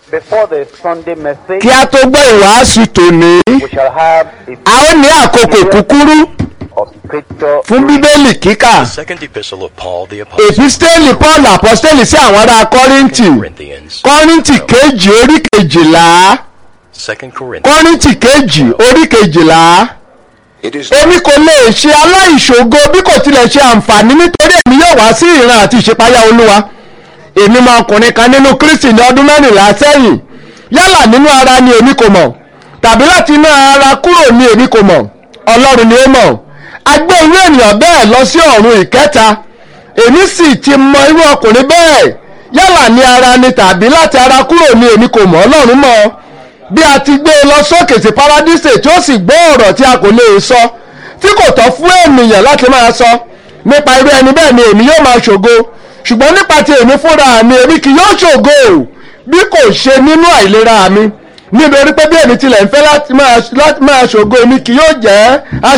Before the Sunday message, kí a tó gbọ́ ìwàásù tòní we shall have a ó ní àkókò kúkúrú of scripture fún bíbélì kíkà Second epistle of Paul the Apostle èpísítélì paul àpọ́stélì sí àwọn ará kọ́ríńtì Corinthians. kọ́ríńtì kejì orí kejìlá Second Corinthians. kọ́ríńtì kejì orí kejìlá It is èmi kò lè ṣe aláìṣògo bí kò tilẹ̀ ṣe àǹfààní nítorí èmi yóò wá sí ìran àti ìṣípayá olúwa èmi mọ ọkùnrin kan nínú kristi ní ọdún mẹ́rìnlá sẹ́yìn yálà nínú ara ni èmi kò mọ̀ tàbí láti inú ara kúrò ni èmi kò mọ̀ ọlọ́run ni ó mọ̀ a gbé irú ènìyàn bẹ́ẹ̀ lọ sí ọ̀run ìkẹta èmi sì ti mọ irú ọkùnrin bẹ́ẹ̀ yálà ní ara ni tàbí láti ara kúrò ni èmi kò mọ̀ ọlọ́run mọ̀ bí a ti gbé e lọ sókè sí paradíṣe tí ó sì gbọ́ ọ̀rọ̀ tí a kò lè sọ tí kò tọ́ fún ènìyàn láti máa sọ nípa irú ẹni bẹ́ẹ̀ ni èmi yóò máa ṣògo ṣùgbọ́n nípa ti èmi fúnra mi èmi kì yóò ṣògo bí kò ṣe nínú àìlera mi nítorí pé bí èmi tilẹ̀ ń fẹ́ láti máa láti máa ṣògo èmi kì yóò jẹ́